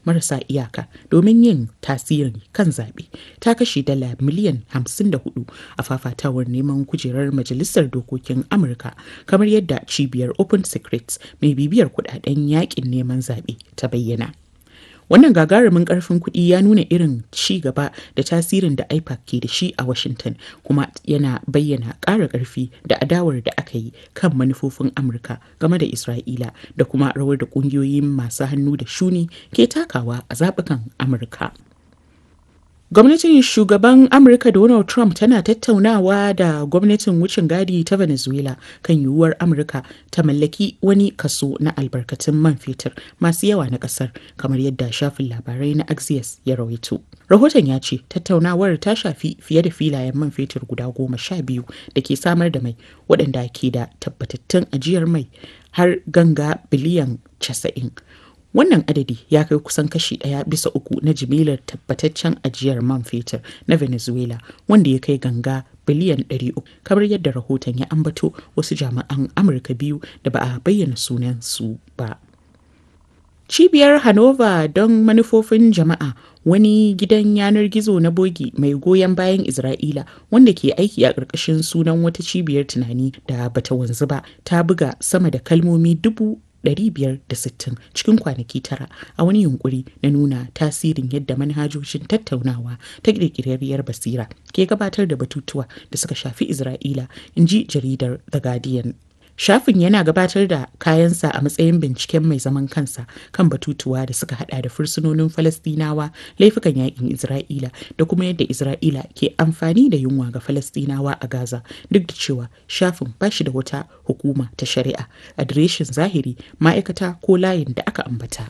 marasa iyaka domin yin tasiri kan zaɓe ta kashe dala miliyan 54 a fafatawar neman kujerar majalisar dokokin amurka kamar yadda cibiyar open secrets mai bibiyar kudaden yakin neman zaɓe ta bayyana wannan gagarumin karfin kuɗi ya nuna irin ci gaba da tasirin da ipac ke da shi a washington kuma yana bayyana ƙara ƙarfi da adawar da aka yi kan manufofin amurka game da isra'ila da kuma rawar da ƙungiyoyin masu hannu da shuni ke takawa a zaɓukan amurka Gwamnatin shugaban Amurka Donald Trump tana tattaunawa da gwamnatin wucin gadi ta Venezuela kan yiwuwar Amurka ta mallaki wani kaso na albarkatun man fetur masu yawa na kasar kamar yadda shafin labarai na Axios ya rawaito. Rahoton ya ce tattaunawar ta shafi fiye da filayen man fetur guda goma sha biyu da ke samar da mai waɗanda ke da tabbatattun ajiyar mai har ganga biliyan casa'in. wannan adadi ya kai kusan kashi ɗaya bisa uku na jimilar tabbataccen ajiyar man fetur na venezuela wanda ya kai ganga biliyan 300 kamar yadda rahoton ya ambato wasu jami'an amurka biyu da ba a bayyana sunansu ba cibiyar hanover don manufofin jama'a wani gidan yanar gizo na bogi mai goyon bayan isra'ila wanda ke aiki a ƙarƙashin sunan wata cibiyar tunani da bata wanzu ba ta buga sama da kalmomi dubu 560 cikin kwanaki tara a wani yunkuri na nuna tasirin yadda manhajojin tattaunawa ta ƙirƙirarriyar basira ke gabatar da batutuwa da suka shafi Isra'ila, in ji jaridar The Guardian. Shafin yana gabatar da kayansa a matsayin binciken mai zaman kansa kan batutuwa da suka hada da fursunonin Falastinawa, laifukan yakin Isra'ila da kuma yadda Isra'ila ke amfani da yunwa ga Falastinawa a Gaza duk da cewa shafin ba shi da wata hukuma ta shari'a, adireshin zahiri, ma'aikata ko layin da aka ambata.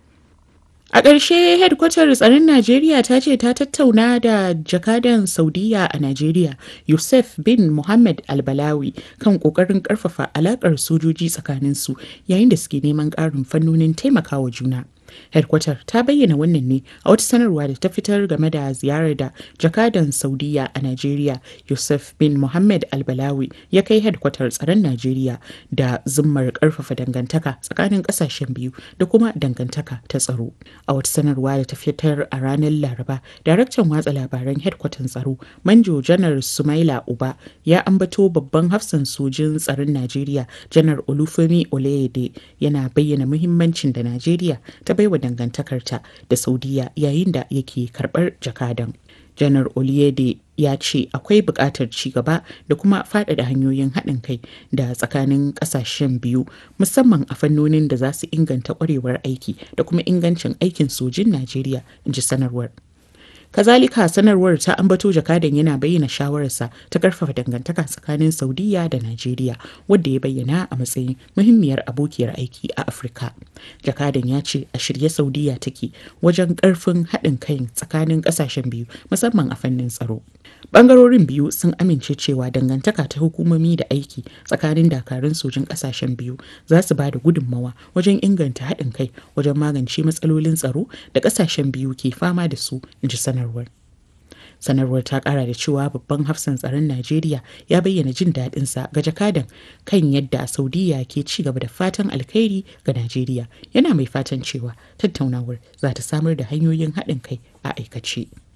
A ƙarshe hedkwatar tsaron Najeriya ta ce ta tattauna da jakadan Saudiya a Najeriya Yusuf bin Muhammad Albalawi kan ƙoƙarin ƙarfafa alaƙar sojoji tsakaninsu yayin da suke neman ƙarin fannonin taimakawa juna. Hedkwatar ta bayyana wannan ne a wata sanarwa da ta fitar game da ziyarar da jakadan Saudiya a Najeriya Yusuf bin Muhammad Albalawi ya kai hedkwatar tsaron Najeriya da zummar ƙarfafa dangantaka tsakanin ƙasashen biyu da kuma dangantaka ta tsaro. A wata sanarwa da ta fitar a ranar Laraba, daraktan watsa labaran hedkwatan tsaro Manjo Janar Sumaila Uba ya ambato babban hafsan sojin tsaron Najeriya Janar Olufemi Oleyede yana bayyana muhimmancin da Najeriya ta baiwa dangantakarta da Saudiya yayin da yake karɓar jakadan. janar oliyede ya ce akwai buƙatar ci gaba da kuma faɗaɗa hanyoyin haɗin kai da tsakanin ƙasashen biyu musamman a fannonin da za su inganta ƙwarewar aiki da kuma ingancin aikin sojin najeriya in ji sanarwar kazalika sanarwar ta ambato jakadan yana bayyana shawararsa ta karfafa dangantaka tsakanin saudiya da najeriya wadda ya bayyana a matsayin muhimmiyar abokiyar aiki a afirka jakadan ya ce a shirye saudiya take wajen karfin haɗin kai tsakanin ƙasashen biyu musamman a fannin tsaro bangarorin biyu sun amince cewa dangantaka ta hukumomi da aiki tsakanin dakarun sojin ƙasashen biyu za su ba da gudunmawa wajen inganta haɗin kai wajen magance matsalolin tsaro da ƙasashen biyu ke fama da su in ji sanarwar sanarwar ta kara da cewa babban hafsan tsaron najeriya ya bayyana jin daɗinsa ga jakadan kan yadda saudiya ke ci gaba da fatan alkhairi ga najeriya yana mai fatan cewa tattaunawar za ta samar da hanyoyin haɗin kai a aikace